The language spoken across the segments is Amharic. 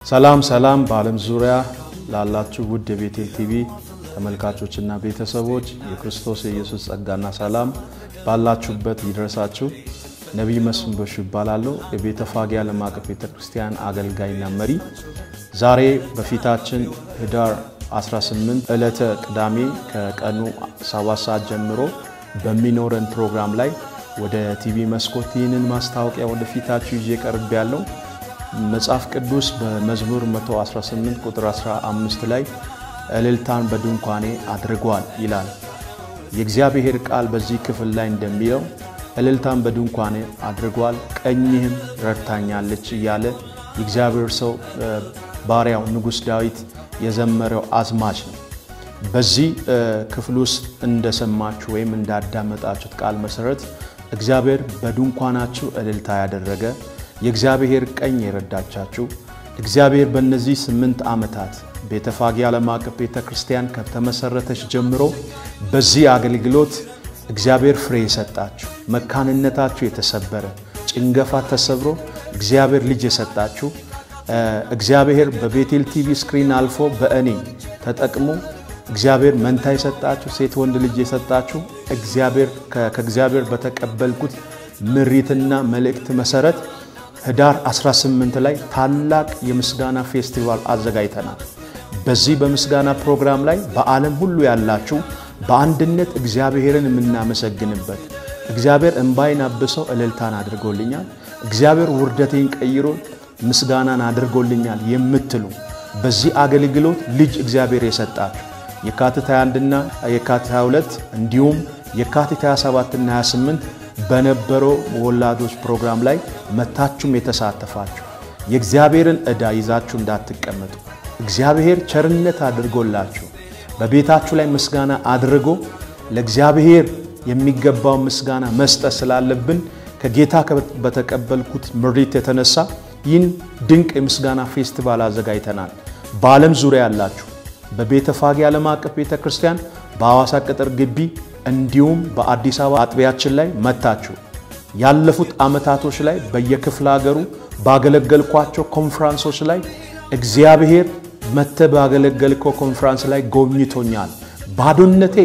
ሰላም ሰላም በዓለም ዙሪያ ላላችሁ ውድ የቤቴል ቲቪ ተመልካቾችና ቤተሰቦች የክርስቶስ የኢየሱስ ጸጋና ሰላም ባላችሁበት ይድረሳችሁ። ነቢይ መስፍን በሹ ይባላለሁ። የቤተ ፋጌ ዓለም አቀፍ ቤተ ክርስቲያን አገልጋይና መሪ። ዛሬ በፊታችን ህዳር 18 ዕለተ ቅዳሜ ከቀኑ 7 ሰዓት ጀምሮ በሚኖረን ፕሮግራም ላይ ወደ ቲቪ መስኮት ይህንን ማስታወቂያ ወደፊታችሁ ይዤ ቀርብ ያለው መጽሐፍ ቅዱስ በመዝሙር 118 ቁጥር 15 ላይ እልልታን በድንኳኔ አድርጓል ይላል። የእግዚአብሔር ቃል በዚህ ክፍል ላይ እንደሚለው እልልታን በድንኳኔ አድርጓል፣ ቀኝህም ረድታኛለች እያለ የእግዚአብሔር ሰው ባሪያው ንጉሥ ዳዊት የዘመረው አዝማች ነው። በዚህ ክፍል ውስጥ እንደሰማችሁ ወይም እንዳዳመጣችሁት ቃል መሰረት እግዚአብሔር በድንኳናችሁ እልልታ ያደረገ የእግዚአብሔር ቀኝ የረዳቻችሁ እግዚአብሔር በእነዚህ ስምንት ዓመታት ቤተ ፋጌ ዓለም አቀፍ ቤተ ክርስቲያን ከተመሠረተች ጀምሮ በዚህ አገልግሎት እግዚአብሔር ፍሬ የሰጣችሁ መካንነታችሁ የተሰበረ ጭንገፋ ተሰብሮ እግዚአብሔር ልጅ የሰጣችሁ እግዚአብሔር በቤቴል ቲቪ ስክሪን አልፎ በእኔ ተጠቅሞ እግዚአብሔር መንታ የሰጣችሁ ሴት ወንድ ልጅ የሰጣችሁ እግዚአብሔር ከእግዚአብሔር በተቀበልኩት ምሪትና መልእክት መሰረት ህዳር 18 ላይ ታላቅ የምስጋና ፌስቲቫል አዘጋጅተናል። በዚህ በምስጋና ፕሮግራም ላይ በዓለም ሁሉ ያላችሁ በአንድነት እግዚአብሔርን የምናመሰግንበት እግዚአብሔር እምባይን አብሰው እልልታን አድርጎልኛል፣ እግዚአብሔር ውርደቴን ቀይሮ ምስጋናን አድርጎልኛል የምትሉ በዚህ አገልግሎት ልጅ እግዚአብሔር የሰጣችሁ የካቲት 21ና የካቲት 22 እንዲሁም የካቲት 27ና 28 በነበረው ወላዶች ፕሮግራም ላይ መታችሁም የተሳተፋችሁ የእግዚአብሔርን ዕዳ ይዛችሁ እንዳትቀመጡ እግዚአብሔር ቸርነት አድርጎላችሁ በቤታችሁ ላይ ምስጋና አድርጎ ለእግዚአብሔር የሚገባው ምስጋና መስጠት ስላለብን ከጌታ በተቀበልኩት ምሪት የተነሳ ይህን ድንቅ የምስጋና ፌስቲቫል አዘጋጅተናል። በዓለም ዙሪያ ያላችሁ በቤተ ፋጌ ዓለም አቀፍ ቤተ ክርስቲያን በሐዋሳ ቅጥር ግቢ እንዲሁም በአዲስ አበባ አጥቢያችን ላይ መታችሁ ያለፉት ዓመታቶች ላይ በየክፍለ ሀገሩ ባገለገልኳቸው ኮንፍራንሶች ላይ እግዚአብሔር መተ ባገለገልከው ኮንፍራንስ ላይ ጎብኝቶኛል። ባዶነቴ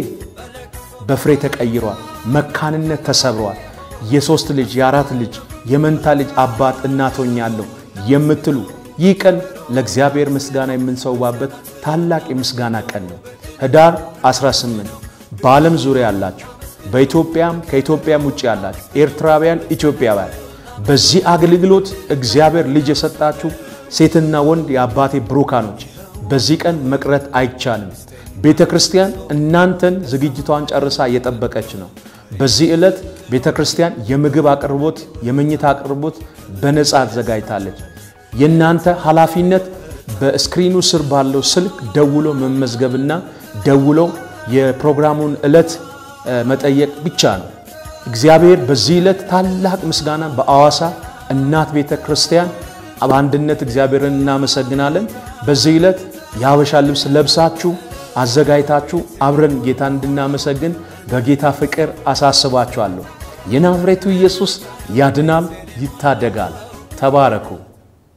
በፍሬ ተቀይሯል። መካንነት ተሰብሯል። የሶስት ልጅ የአራት ልጅ የመንታ ልጅ አባት እናቶኛለሁ የምትሉ ይህ ቀን ለእግዚአብሔር ምስጋና የምንሰዋበት ታላቅ የምስጋና ቀን ነው። ህዳር 18 በዓለም ዙሪያ ያላችሁ በኢትዮጵያም ከኢትዮጵያም ውጭ ያላችሁ ኤርትራውያን፣ ኢትዮጵያውያን በዚህ አገልግሎት እግዚአብሔር ልጅ የሰጣችሁ ሴትና ወንድ የአባቴ ብሩካኖች በዚህ ቀን መቅረት አይቻልም። ቤተ ክርስቲያን እናንተን ዝግጅቷን ጨርሳ እየጠበቀች ነው። በዚህ ዕለት ቤተ ክርስቲያን የምግብ አቅርቦት፣ የመኝታ አቅርቦት በነፃ አዘጋጅታለች። የእናንተ ኃላፊነት በስክሪኑ ስር ባለው ስልክ ደውሎ መመዝገብና ደውሎ የፕሮግራሙን ዕለት መጠየቅ ብቻ ነው። እግዚአብሔር በዚህ ዕለት ታላቅ ምስጋና በአዋሳ እናት ቤተ ክርስቲያን በአንድነት እግዚአብሔርን እናመሰግናለን። በዚህ ዕለት የሀበሻ ልብስ ለብሳችሁ አዘጋጅታችሁ አብረን ጌታ እንድናመሰግን በጌታ ፍቅር አሳስባችኋለሁ። የናዝሬቱ ኢየሱስ ያድናል፣ ይታደጋል። ተባረኩ።